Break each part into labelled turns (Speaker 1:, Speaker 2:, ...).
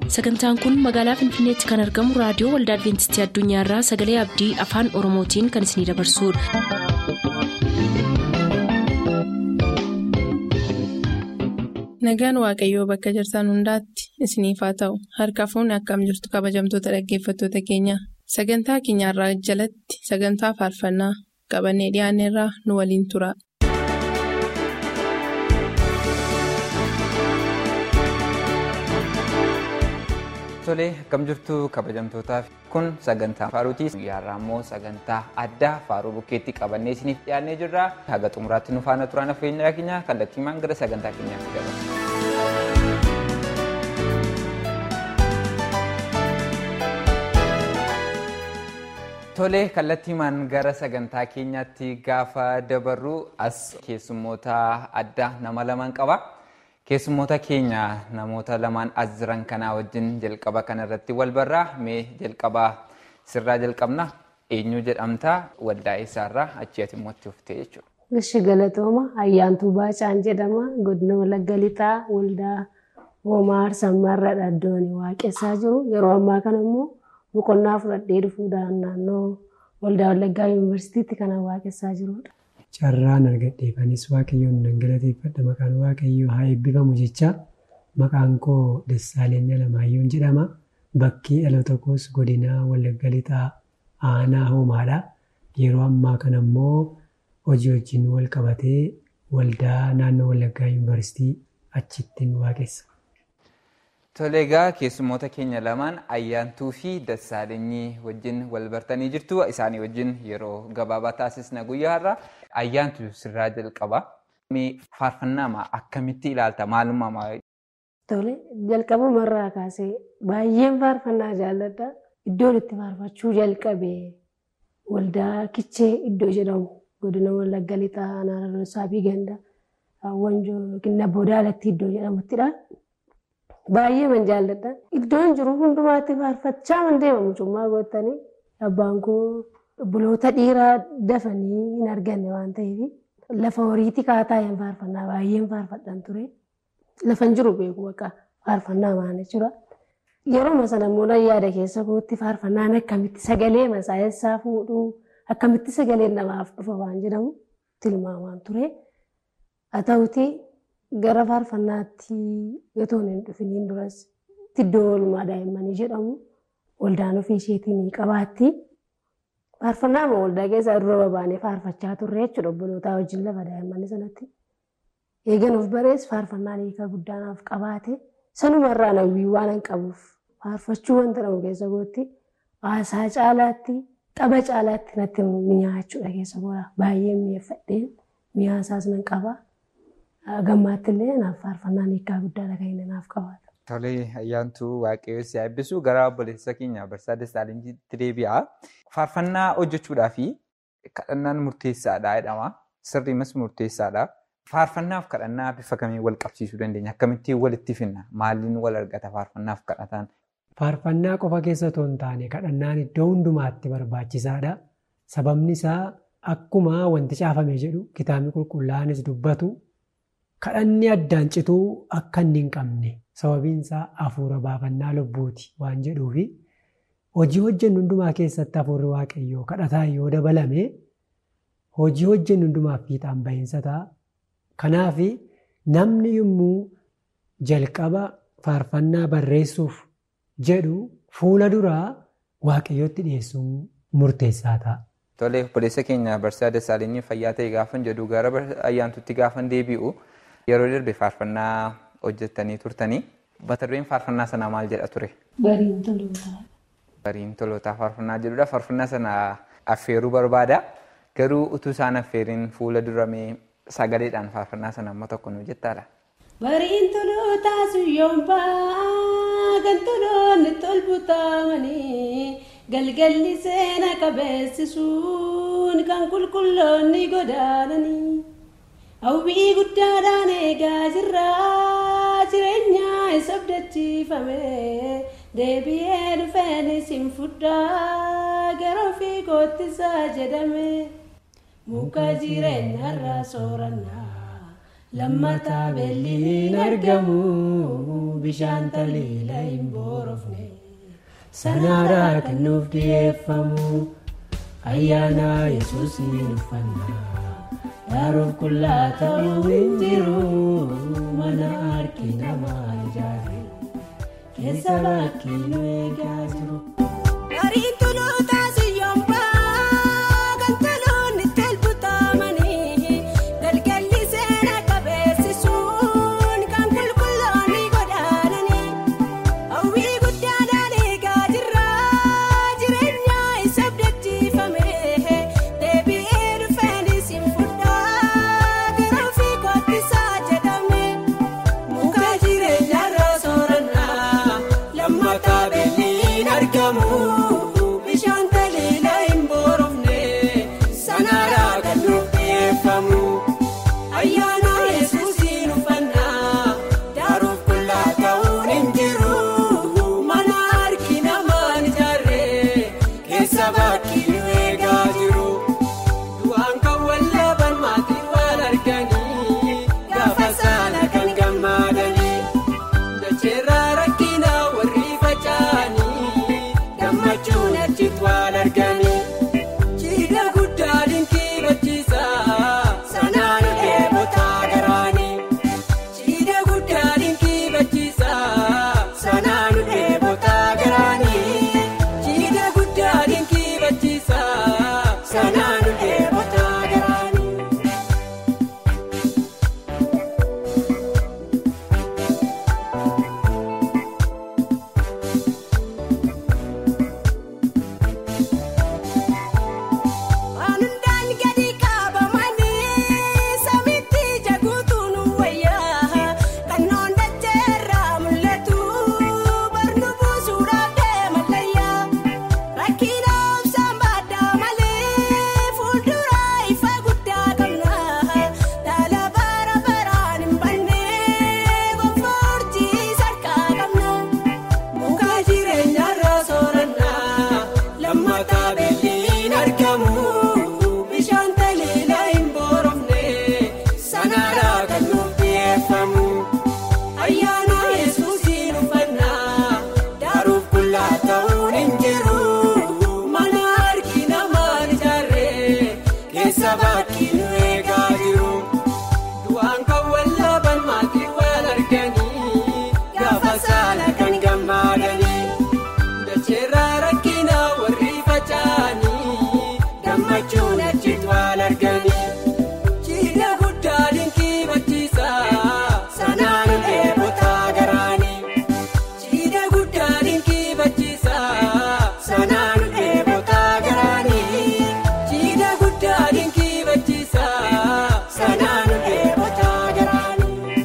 Speaker 1: sagantaan kun magaalaa finfinneetti kan argamu raadiyoo waldaa adventistii addunyaarraa sagalee abdii afaan oromootiin kan isinidabarsudha.
Speaker 2: nagaan waaqayyoo bakka jirtan hundaatti isiniif haa ta'u harka fuunni akkam jirtu kabajamtoota dhaggeeffattoota keenya sagantaa keenyarraa jalatti sagantaa faarfannaa qabannee dhiyaanneerraa nu waliin tura.
Speaker 3: Tolee akkam jirtu kabajamtootaaf kun sagantaa faaruutii guyyaarraa immoo sagantaa addaa faaruu bukkeetti qabannee isiniif dhiyaannee jirra haga xumuraatti nu faana turaan affeenya keenya kallattiimaan gara sagantaa keenyaatti dabarra. Tolee kallattiimaan gara sagantaa keenyaatti gaafa dabarru as keessummoota addaa nama lamaan qaba. Keessummoota keenya namoota lamaan as jiran kanaa wajjin jalqaba kanarratti wal barraa mee jalqabaa sirraa jalqabna eenyu jedhamta waldaa isaarraa achi ati immoo itti uffite jechuudha.
Speaker 4: Ishi galatooma ayyaantuu baacaan jedhama godina walagga lixaa waldaa hoomaa sammaarra dhaddoon waaqessaa jiru yeroo ammaa kana immoo boqonnaa fudhadhee dhufuudhaan naannoo waldaa walaggaa yuunivarsiitiitti kan waaqessaa jirudha.
Speaker 5: Carraan argadheefanis waaqayyoon nan galateeffadha maqaan waaqayyoo haa eebbifamu jecha maqaan koo Dassaaleny Alamaayyoo jedhama. Bakki dhaloota koos godina Wallagga Lixaa aanaa hoomaadha. Yeroo ammaa kana immoo hojii wajjin wal qabatee waldaa naannoo Wallaggaa yuunivarsiitii achittiin waaqessa.
Speaker 3: Tole egaa keessummoota keenya lamaan ayyaantuu fi dassaaleenyii wajjin wal bartanii jirtu. Isaanii wajjin yeroo gabaabaa taasisna guyyaa har'a. Ayyaantu sirraa jalqaba. Faarfannaa akkamitti ilaalta? Maalummaa
Speaker 4: Tole jalqabumarraa kaasee baay'een faarfannaa jaalladha. Iddoon itti faarfachuu jalqabe waldaa kichee iddoo jedhamu godina wallagga lixaa aanaa saabii ganda wanjoo yookiin nabboo daalatti iddoo jedhamuttidha. Baay'ee man jaalladha. Iddoon jiru hundumaatti faarfachaa man deemamu cummaa goottanii abbaan koo buloota dhiiraa dafanii hin arganne waan ta'eef lafa horiitti kaataa'een faarfannaa baay'een faarfadhan ture. Lafan jiru beeku bakka faarfannaa maal jechuudha. Yeroo sana immoo yaada keessa kootti faarfannaan akkamitti sagalee masaayessaa fuudhuu akkamitti sagaleen namaaf dhufa waan jedhamu tilmaamaan ture. Haa ta'uti gara faarfannaatti otoo hin dhufiniin duras iddoo oolmaa daa'immanii jedhamu waldaan ofii isheetiin qabaatti. Faarfannaa amma waldaa keessaa dura babaanee faarfachaa turre jechuudha obbolootaa wajjin lafa daa'immanii sanatti. Eegan of barees faarfannaan hiika guddaanaaf qabaate sanumarraa hawwii waan hin qabuuf faarfachuu wanta dhabu keessa gootti haasaa caalaatti tapha caalaatti natti mi'aachuudha keessa goora baay'ee mi'eeffadheen mi'aasaas nan qaba. Gammaatti illee naaf faarfannaan hiikaa guddaadha kan inni naaf qabaatu.
Speaker 3: Tolee ayyaantuu waaqayyoo si eebbisu gara obboleessa keenya Barsaa Dassaalenyiitti deebi'a. Faarfannaa hojjechuudhaa fi kadhannaan murteessaadha jedhama. Sirriimas murteessaadha. Faarfannaaf kadhannaa bifa kamiin wal qabsiisuu dandeenya? Akkamittiin walitti finna? Maaliin wal argata faarfannaaf kadhataan?
Speaker 5: Faarfannaa qofa keessa otoo hin taane kadhannaan iddoo hundumaatti barbaachisaadha. Sababni isaa akkuma wanti caafame jedhu kitaabni qulqullaa'anis dubbatu kadhanni addaan cituu akka inni hin qabne sababiin isaa hafuura baafannaa lubbuuti waan jedhuufi hojii hojjennu hundumaa keessatti hafuurri waaqayyoo kadhataan yoo dabalame hojii hojjennu hundumaaf fiixaan bahiinsa ta'a. Kanaaf namni yommuu jalqaba faarfannaa barreessuuf jedhu fuula duraa waaqayyootti dhiyeessuun murteessaa ta'a.
Speaker 3: Tolee obboleessa keenya Barsaa Dassaalenyi fayyaa ta'e gaafan jedhu gara ayyaantuutti gaafan deebi'u yeroo darbe faarfannaa hojjettanii turtanii mata dureen faarfannaa sanaa maal jedha ture?
Speaker 4: Bariin tolootaa.
Speaker 3: Bariin tolootaa faarfannaa jedhudha. Faarfannaa sana affeeruu barbaada. Garuu utuu isaan affeeriin fuula duramee sagaleedhaan faarfannaa sana amma tokko nu jettaadha.
Speaker 6: Bariin tolootaa suyyoombaa kan toloonni tolbutamanii galgalli seena qabeessisuun kan qulqulloonni godaananii hawwii guddaadhaan eegaa jirraa jireenyaa isa abdachiifame deebi'ee dhufeen isin fudhaa gara ofii koottisaa jedhame muka jireenyarraa soorannaa. lammataa beelliin argamu bishaan taliila hin boorofne
Speaker 5: Sanaaraa kan nuuf dhiyeeffamu ayyaana yesuusiin uffannaa. Daaroof qullaa ta'uu hin jiru mana harki namaa ijaare keessa bakki nu eegaa jiru.
Speaker 6: Gariin tulootaa siyyoombaa kan toloonni telbutamanii galgalli seena qabeessisuun kan qulqulloonni godaananii hawwii guddaadhaan eegaa jirra jireenya isa abdachiifame deebi'ee dhufeenis hin fudhaa gara ofii kottisaa jedhame muka jireenyaarra soorannaa lammataa beelliin argamu bishaan taliila hin boorofne sanaaraa kan nuuf dhiyeeffamu ayyaana yesuusiin uffannaa daaruuf qullaa ta'uun hin jiru mana harki namaan ijaarree keessa bakki nu eegaa jiru du'aan kan wallaaban maatii waan arganii gaafa saala kan gammadanii dacheerraa rakkinaa warri faca'anii gammachuun achitti waan arganii jiidha guddaa dinkii bachiisaa sanaan deebotaa garaanii jiidha guddaa dinkii bachiisaa sanaan deebotaa garaanii jiidha guddaa dinkii bachiisaa sanaan deebotaa garaanii. Waan hundaan gadi qabamanii samitti jaguutuun wayyaa kannoon dacheerraa mul'atu barnu buusuudhaaf deeman layyaa rakkina obsaan baaddaa malee fuuldura ifa guddaa qabna dhaala bara baraan hin bannee gonfoortii sarkaa qabna. Muka jireenyaarra soorannaa lammataa beelliin argamu bishaan taliila hin boorofne sanaaraa kan nuuf dhiyeeffamu ayyaana yesuusiin uffannaa daaruuf qullaa ta'uun hin jiru mana harki namaan ijaarree keessa bakki nu eegaa jiru. Du'aan kan wallaaban maatii waan arganii gaafa saala kan gammadanii dacheerraa rakkinaa warri faca'anii gammachuun achitti waan arganii jiidha guddaa dinkii bachiisaa sanaan deebotaa garaanii jiidha guddaa dinkii bachiisaa sanaan deebotaa garaanii jiidha guddaa dinkii bachiisaa sanaan deebotaa garaanii.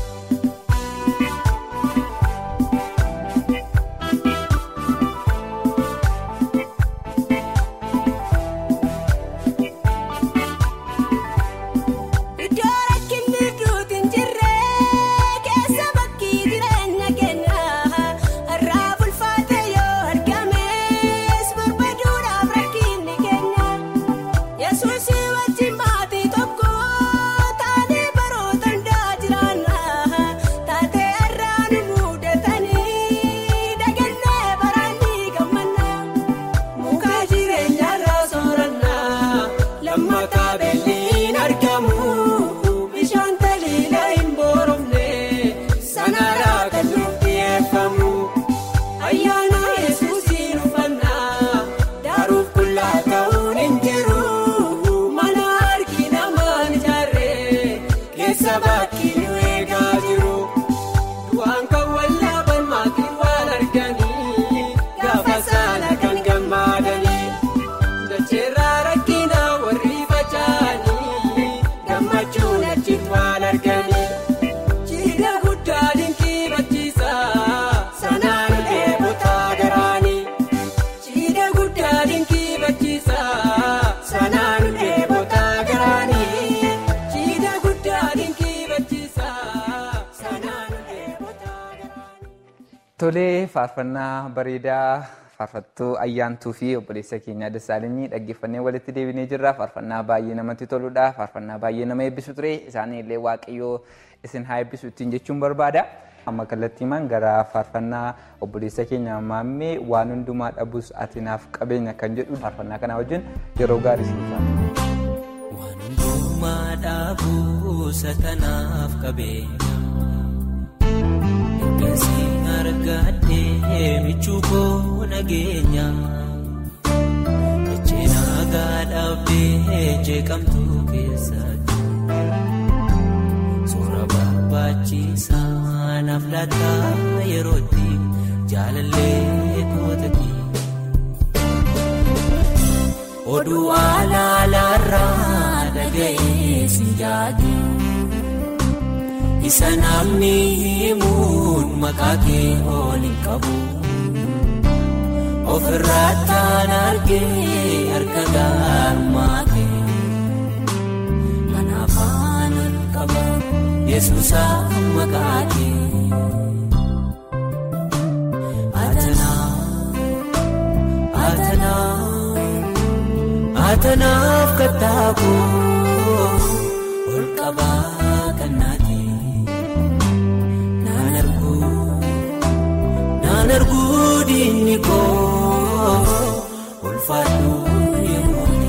Speaker 6: Iddoo rakkinni duuti hin jirre keessa bakki jireenya keenya irraa bulfaate yoo argames barbaaduudhaaf rakkinni keenya yesuus wajjin maatii tokko taanee baroota hundaa jiraanna taatee irraa nu muudatanii dagannee baraan ni gammanna. Muka jireenyaarra soorannaa lammataa beelliin argamu bishaan taliila hin boorofne sanaaraa kan nuuf dhiyeeffamu ayyaana yesuusiin uffannaa daaruuf qullaa ta'uun hin jiru mana harki namaan ijaarree keessa bakki nu eegaa jiru. Du'aan kan wallaaban maatii waan arganii gaafa saala kan gammadanii dacheerraa rakkinaa warri faca'anii gammachuun achitti waan arganii jiidha guddaa dinkii bachiisaa sanaan deebotaa garaanii jiidha guddaa dinkii bachiisaa sanaan deebotaa garaanii jiidha guddaa dinkii bachiisaa sanaan deebotaa garaanii.
Speaker 3: Tolee faarfannaa bareedaa faarfattuu ayyaantuu fi obboleessa keenya Dassaalenyi dhaggeeffannee walitti deebinee jirra. Faarfannaa baay'ee namatti toludha. Faarfannaa baay'ee nama eebbisu ture. Isaanii illee waaqayyoo isin haa eebbisu ittiin jechuun barbaada. Amma kallattiimaan gara faarfannaa obboleessa keenya maammee waan hundumaa dhabus ati naaf qabeenya kan jedhu faarfannaa kanaa wajjin yeroo gaarii siif
Speaker 7: Waan hundumaa dhaabuusa tanaaf qabeenya. Eeggasi argadhee michuu koo nageenya. Ejjee nagaa dhaabdee jeeqamtuu keessatti. Suura barbaachisaa naaf laataa yerootti jaalallee kootatti. Oduu alaalaarraa dhaga'ee si jaati. Isa namni himuun maqaa kee oolin qabu. Ofirraa taan argee harka gaarumaa kee. Mana afaan ol qaba Yesuusa maqaa kee. Atanaa, atanaa. Atanaaf kattaakoo ol qabaa kannaati. Naan arguu, naan arguu diinni koo ulfaadhu yerooni.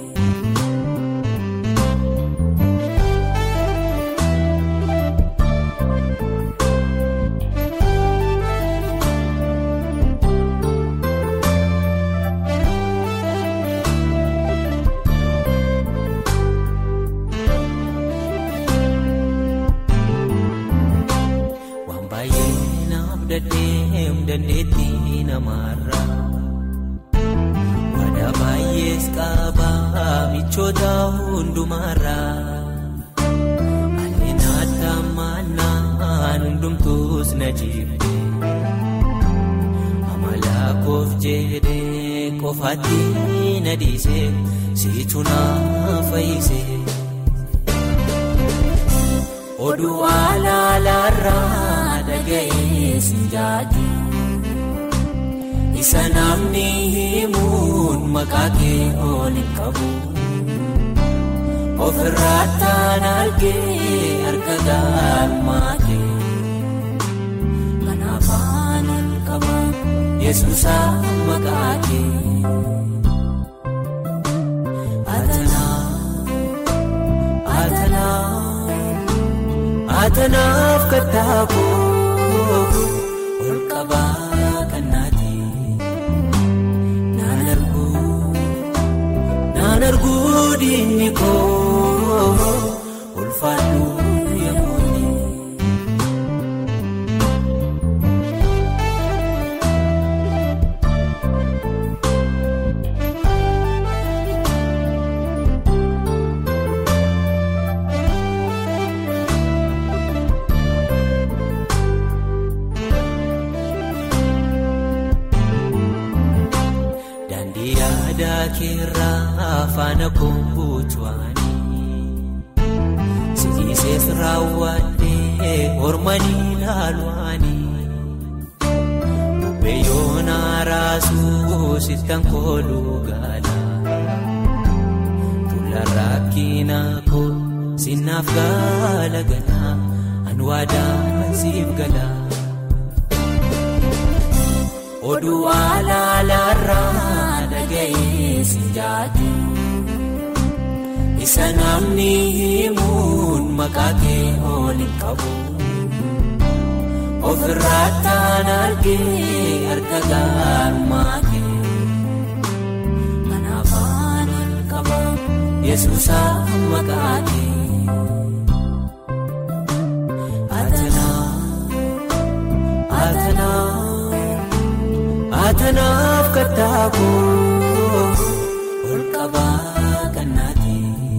Speaker 7: Waan baay'ee naaf dadheem dandeettii namaarra. Waadaa baay'ees qabaa michoota hundumaarra. Haalli naata mannaan hundumtuus na jibbe. Amala koof jedhee qofaatti na dhiise siitu na fayyise. Oduu alaalaarraa dhaga'ee si jaati. Isa namni himuun maqaa kee oolin qabu. Ofirraa taan argee harka gaarumaa kee. Mana afaan ol qaba Yesuusa maqaa kee. Atanaa, atanaa. Atanaaf kattaakoo ol qabaa kannaati. Naan arguu, naan arguu diinni koo ulfaadhu yerooni. Daandii yaadaa keerraa faana koobuutuwaanii Sidiiseef raawwadhee hormanii laaluwaanii Bubbee yoonaa raasuu sittan kooluu gaala Tuula rakkinaa koo sinnaaf gaala galaa anwaadaa siif galaa. Oduu alaalaarraa dhaga'ee si jaati. Isa namni himuun maqaa kee oolin qabu. Ofirraa taan argee harka gaarumaa kee. Mana afaan ol qaba Yesuusa maqaa kee. Atanaa, atanaa. Atanaaf kattaakoo ol qabaa kannaati.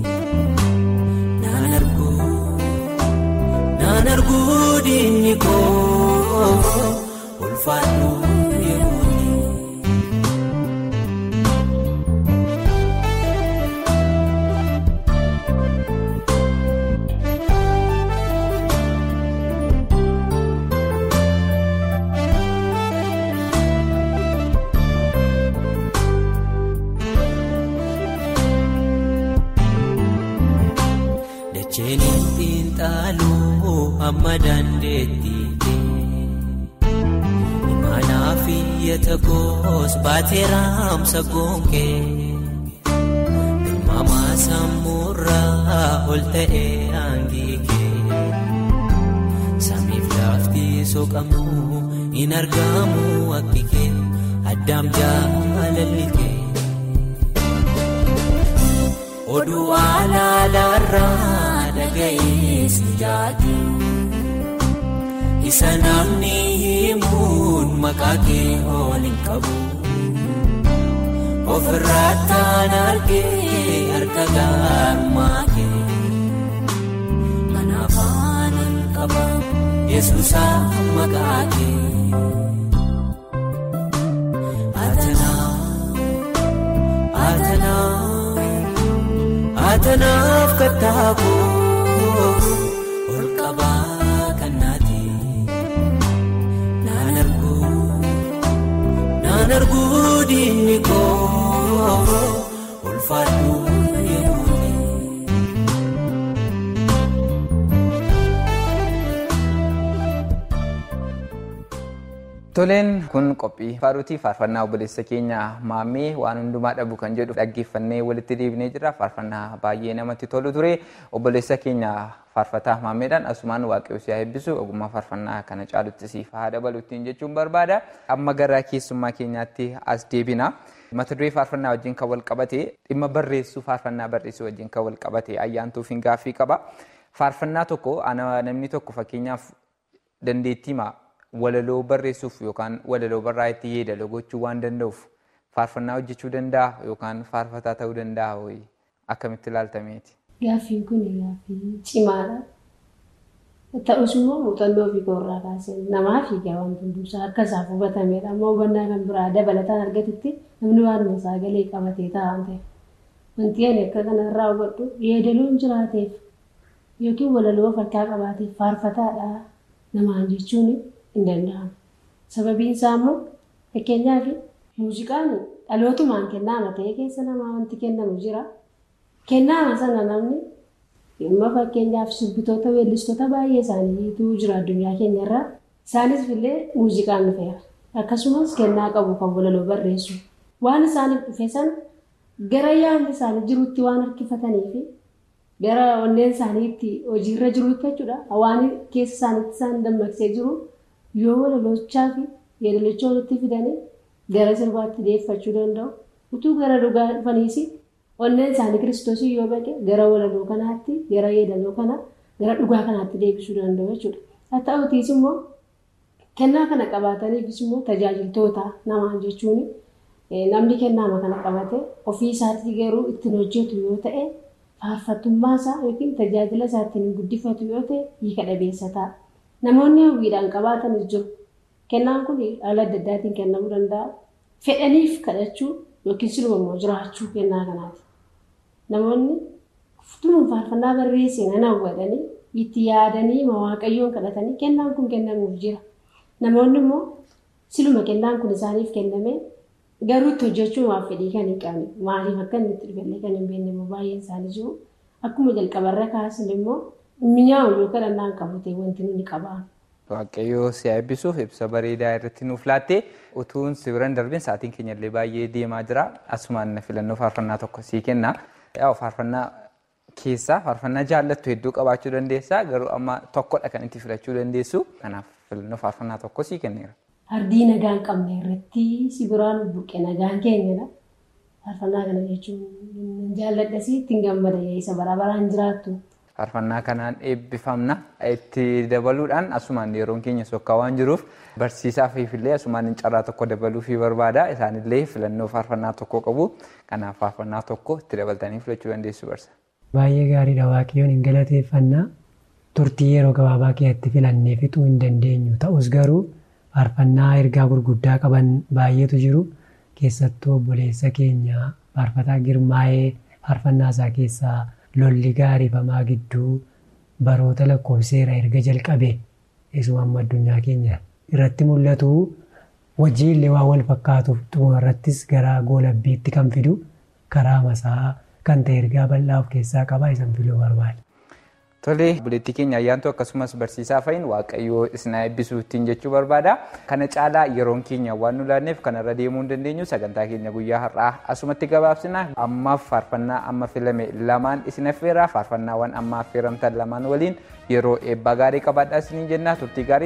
Speaker 7: Naan arguu, naan arguu diinni koo ulfaadhu yerooni. amma dandeettii imaanaa fi iyyata koos baatee raamsa goonqee ilmaamaa sammuurraa ol ta'ee aangiikee samiif lafti soqamu hin argamu akkikee addaam jaalallikee. Oduu alaalaarraa dhaga'ees jaatu isa namni himuun maqaa kee oolin qabu ofirraa taan argee harka gaarummaa kee kanaaf aanan qaba yesuusa maqaa kee atanaa atanaa. Atanaaf kattaaboo ol qabaa kannaati naan arguu naan arguu diinni koo ulfaadhu yerooni.
Speaker 3: Toleen kun qophii faaruutii faarfannaa obboleessa keenya maammee waan hundumaa dhabu kan jedhu dhaggeeffannee walitti deebinee jira. Faarfannaa baay'ee namatti tolu ture. Obboleessa keenya faarfataa maammeedhaan asumaan waaqayyo si haa eebbisu ogummaa faarfannaa kana caalutti siif haa dabaluttiin jechuun barbaada. Amma gara keessummaa keenyaatti as deebina. Mata duree faarfannaa wajjin kan wal qabate dhimma barreessuu faarfannaa barreessuu wajjin kan wal qabate ayyaantuuf hin gaaffii qaba. Faarfannaa tokko namni tokko fakkeenyaaf dandeettii walaloo barreessuuf yookaan walaloo barraa itti yeedaloo gochuu waan danda'uuf faarfannaa hojjechuu danda'a yookaan faarfataa ta'uu danda'a ho'i akkamitti ilaaltameeti.
Speaker 4: Gaaffiin kun gaaffii cimaadha. Ta'us immoo muuxannoo ofii koorraa kaasee namaa fiigaa waan hundumsaa akka isaaf hubatamedha. Amma hubannaa kan biraa dabalataan argatutti namni waanuma isaa galee qabatee taa'an ta'e. Wanti ani akka kanarraa hubadhu yeedaloon jiraateef yookiin walaloo of harkaa qabaateef faarfataadha namaan jechuun hin danda'amu. Sababiin isaa immoo fakkeenyaaf muuziqaan dhalootumaan kennaama ta'ee keessa namaa wanti kennamu jira. Kennaama sana namni dhimma fakkeenyaaf sirbitoota weellistoota baay'ee isaaniitu jira addunyaa keenyarraa. Isaanis illee muuziqaan dhufeera. Akkasumas kennaa qabu kan walaloo barreessu. Waan isaaniif dhufe sana gara yaadni isaanii jirutti waan harkifatanii fi gara onneen isaaniitti hojiirra jirutti jechuudha. Waan keessa isaaniitti isaan dammaqsee jiru yoo walalochaa fi yeedalicha walitti fidanii gara sirbaatti dhiyeeffachuu danda'u. Utuu gara dhugaa dhufaniis onneen isaanii kiristoosii yoo baqe gara walaloo kanaatti gara yeedaloo kana gara dhugaa kanaatti deebisuu danda'u jechuudha. Haa ta'utiis immoo kennaa kana qabaataniifis immoo tajaajiltoota namaan jechuun namni kennaama kana qabate ofii isaatii garuu ittiin hojjetu yoo ta'e faarfattummaa isaa yookiin tajaajila isaa ittiin guddifatu yoo ta'e hiika dhabeessa ta'a. Namoonni hawwiidhaan qabaatanis jiru. Kennaan kun haala adda addaatiin kennamuu danda'a. Fedhaniif kadhachuu yookiin siluma immoo jiraachuu kennaa kanaati. Namoonni futuun faarfannaa barreessee nan hawwatanii itti yaadanii waaqayyoon kadhatanii kennaan kun kennamuuf jira. Namoonni immoo siluma kennaan kun isaaniif kenname garuu itti hojjechuu waan fedhii kan hin qabne maaliif akka inni itti dhufallee kan hin beekne immoo baay'een isaanii jiru. Akkuma jalqabarra kaasan immoo mi'aawu yoo kadhannaan qabate wanti nuni qabaa.
Speaker 3: Waaqayyoo si haa eebbisuuf ibsa bareedaa irratti nuuf laatte utuun si biran darbin sa'aatiin keenya illee baay'ee deemaa jira. Asumaan filannoo faarfannaa tokko sii kenna. Yaa faarfannaa keessaa faarfannaa jaallattu hedduu qabaachuu dandeessa garuu amma tokkodha kan itti filachuu dandeessu. Kanaaf filannoo faarfannaa tokko sii kenneera.
Speaker 4: Ardii nagaan qabne irratti si biraan buqqe nagaan keenyadha. Faarfannaa kana jechuun jaalladhasii ittiin gammada isa bara baraan jiraattu.
Speaker 3: Faarfannaa kanaan eebbifamna. Itti dabaluudhaan asumaan yeroon keenya sokkaa waan jiruuf barsiisaaf illee asumaan carraa tokko dabaluufii barbaada. Isaanillee filannoo faarfannaa tokko qabu. Kanaaf faarfannaa tokko itti dabaltanii filachuu dandeessu barsa.
Speaker 5: Baay'ee gaariidha waaqayyoon hin galateeffannaa. Turtii yeroo gabaabaa keessatti filannee fixuu hin dandeenyu. Ta'us garuu faarfannaa ergaa gurguddaa qaban baay'eetu jiru. Keessattuu obboleessa keenya faarfataa girmaa'ee faarfannaa isaa keessaa lolli gaariifamaa gidduu baroota lakkoofseera erga jalqabe isuma amma addunyaa keenya irratti mul'atu wajjin illee waan wal fakkaatuuf xumura irrattis gara goolabbiitti kan fidu karaa masaa kan ta'e ergaa bal'aa of keessaa qaba isan filuu barbaada.
Speaker 3: Tolee, buleettii keenya ayyaantu akkasumas barsiisaa fa'iin waaqayyoo isin eebbisuu ittiin jechuu barbaada. Kana caalaa yeroon keenya waan nu laanneef kanarra deemuu hin dandeenyu sagantaa keenya guyyaa har'aa asumatti gabaabsina. Ammaaf faarfannaa amma filame lamaan isin affeera. Faarfannaawwan amma affeeramtan lamaan waliin yeroo eebbaa gaarii qabaadhaa isiniin jenna turtii gaarii.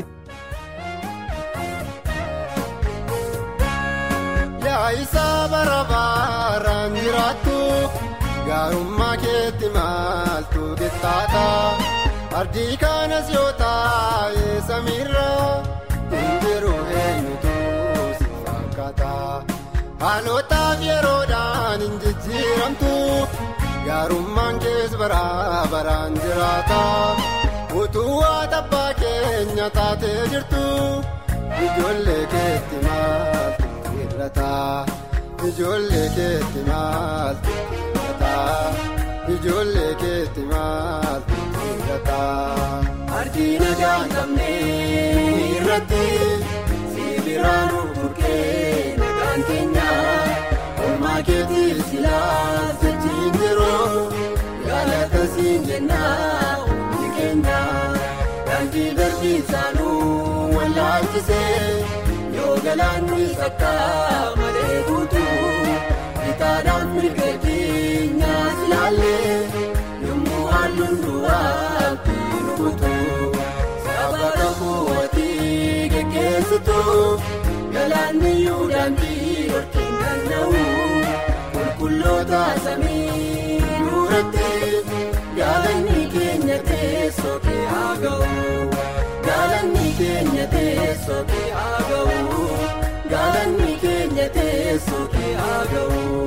Speaker 8: yaa isaa bara baraan jiraattu gaarummaa keetti maaltu qixxaata ardii kanas yoo taa'e samiirra hin jiru eenyutu si fakkaata haalootaaf yeroodhaan hin jijjiiramtu gaarummaan kees bara baraan jiraata utuu waa tabbaa keenya taatee jirtu ijoollee keetti maaltu irrata ijoollee keetti maaltu irrata ijoollee keetti maaltu irrata. Ardii nagaa hin qabne irratti sibiiraan burqee nagaan keenya olmaa keetii silaa jechiin yeroo galata siin jennaa hundi keenya daandii darbii isaanuu wallaalchisee. yoo galaanni akka malee guutuu itaadhaan mirga keenyaas ilaalle yommuu halluun du'aa nu guutuu saba kakuuwwatii geggeessitu galaanni yuudhaantii dhorkiin danda'u qulqulloota samii nuuratti gaalanni keenya teessoo kee haa ga'u. Gaalanni keenya teessoo kee haa ga'u. Gaalanni keenya teessoo kee haa ga'u.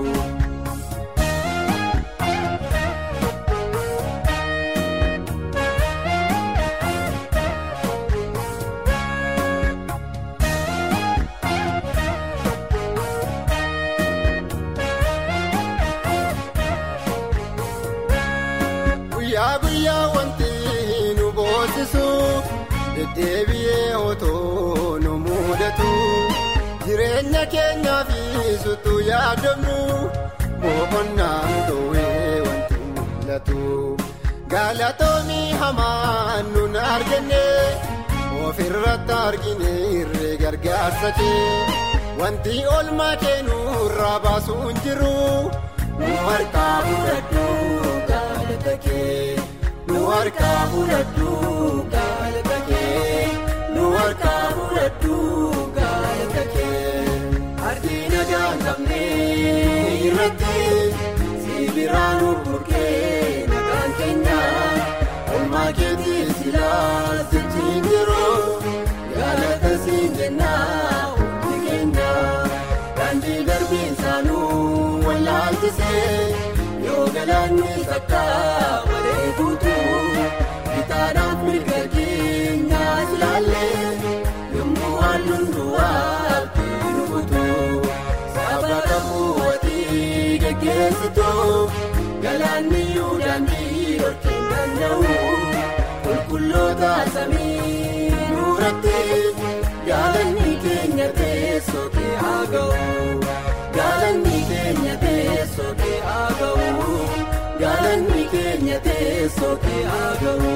Speaker 8: Guyyaa guyyaa wanti nu boosisu. deddeebi'ee otoo nu mudatu jireenya keenyaa fi sutu yaadamnu boqonnaan ta'ee wanti mul'atu galatoomii hamaan nun argine ofirratti argine irree gargaarsa kee wanti olmaa keenurraa baasuu hin jiru nu harkaa fudhadhu galata kee nu harkaa fudhadhu galata kee nu harkaa fudhadhu galata kee ardii nagaa hin qabne irratti sibiiraan burqee nagaan keenya olmaa keetii silaa jechiin yeroo galata siin jennaa hundi keenya daandii darbiin saanuu wallaalchisee yoo galaanni takka malee guutuu itaadhaan mirga keenyaas ilaalle yommuu halluun du'aa nu guutuu saba kakuuwwatii geggeessitu galaanni yuudhaanii dhorkiin danda'u qulqulloota samii nuuratti gaalanni keenya teessoo kee haa ga'u. Gaalanni keenya teessoo kee haa ga'u. Gaalanni keenya teessoo kee haa ga'u.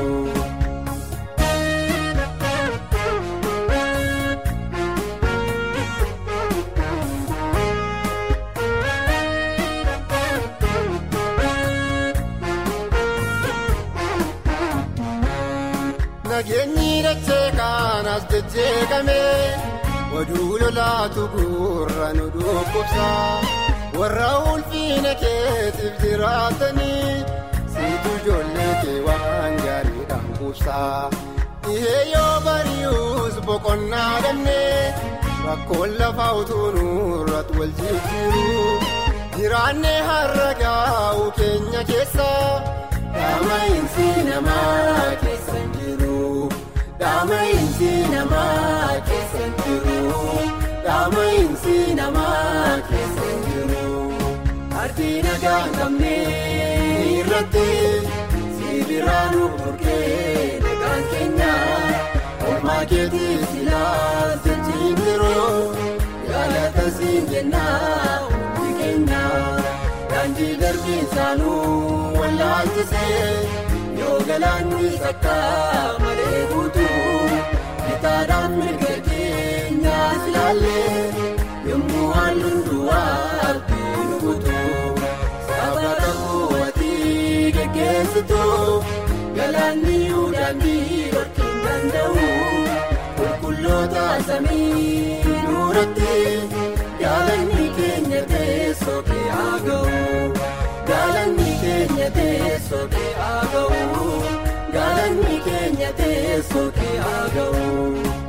Speaker 8: Nageenyi dachee kanas jejjeeqame oduu lolaatu gurra nu dhukkubsa warra ulfiina keetiif jiraatanii siitu ijoollee kee waan gaariidhaan qubsa dhihee yoo bari'us boqonnaa dhabnee rakkoon lafaa utuu nurratti wal jijjiiru jiraannee har'a gaa'u keenya keessa dhama'iinsi namaa keessa hin jiru. Dhama'iinsi namaa keessa hin jiru. Dhama'iinsi namaa keessa hin jiru. Ardii nagaa hin qabne irratti sibiiraan burqee nagaan keenya olmaa keetii silaa jechiin yeroo galata siin jennaa hundi keenya daandii darbii isaanuu wallaalchisee. yoo galaanni takka malee guutu bitaadhaan mirga keenyaas ilaalle yommuu halluun duwwaa nu guutu sabata bu'aatii geggeessitu galaanni daandii dhorkiin danda'u qulqulloota samii nuuratti galaanni keenya teessoo kee haa ga'u galaanni keenya teessoo kee haa ga'u galaanni keenya teessoo kee haa ga'u.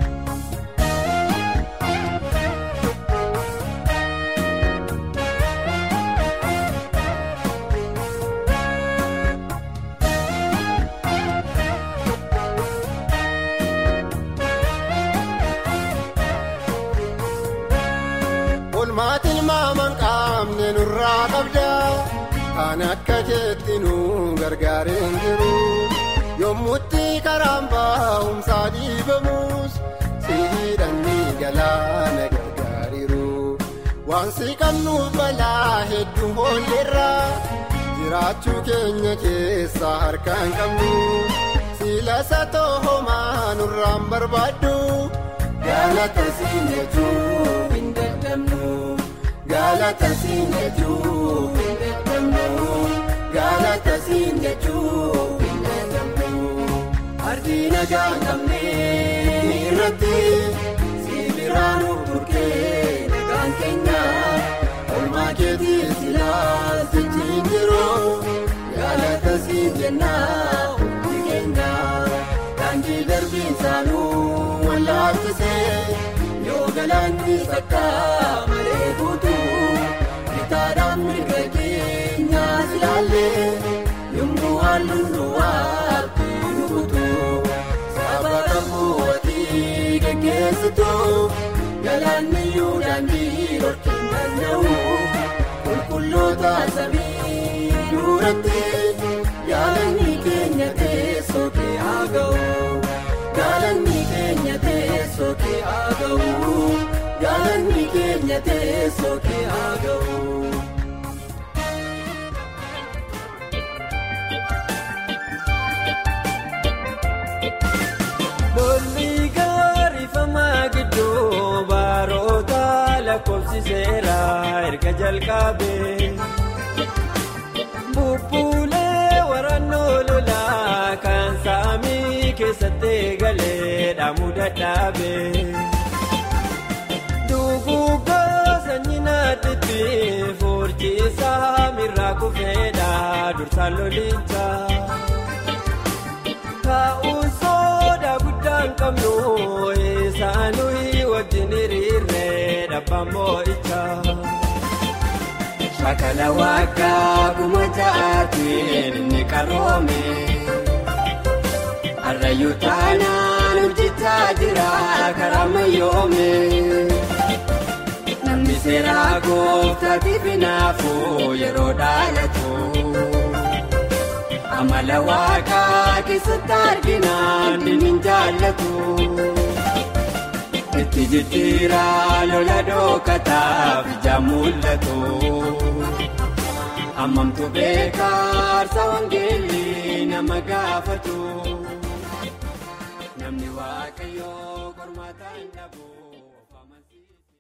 Speaker 8: Olmaatiin maaman qaamne nurraa qabda kan akka jeetti nu gargaareen jiru yommutti karaan baa'umsaa dhiibamus siidhanni galaana gargaariru waan si qabnuuf balaa hedduu hoolleerra jiraachuu keenya keessa harkaan qabnu siilasa toohomaa nurraan barbaaddu galata siin jechuu hin dadhabnu galata siin jechuu hin dadhabnu galata siin jechuu hin dadhabnu ardii nagaa qabne irratti siibiraan burkee nagaan keenya olmaa keetii silaas jechiin jiru galata siin jennaa hundi keenya daandii darbiin saanuu wallaalchisee yoo galaanni takka malee guutu bitaadhaan mirga keenyaas ilaalle yommuu halluun duwwaa nu guutu sabata bu'aatii geggeessitu galaanni daandii dhorkiin danda'u qulqulloota samii duratti galaanni keenya teessoo kee haa ga'u galaanni keenya teessoo kee haa ga'u galaanni keenya teessoo kee haa ga'u.
Speaker 9: Lolli gaarifamaa gidduu baroota lakkoofsiseera erga jalqabee. Bubbulee waraannoo lolaa kan saamii keessatti galee dhaamuu dadhabee. Duguuggaa sanyii naatitti furcisaa mirraa kufeedha dursaan lolichaa. Taa'uun soda guddaan qabnu isaanuyi wajjin hiriirree dhabbaan moo'ichaa. Shakala waggaa kuma ja'aatiin ni qaroome. Harrayyuu taanaan hojjechaa jira karaa mayyoome. Namni seeraa gooftaatiif hinaafuu yeroo dhaalatu. Amala waaqaa keessatti arginaan diniin jaallatu. Itti jijjiiraa lola dhookataaf ija mul'atu. Hammamtu beekaarsa wangeelli nama gaafatu. Namni waaqayyoo qormaata hin dhabu.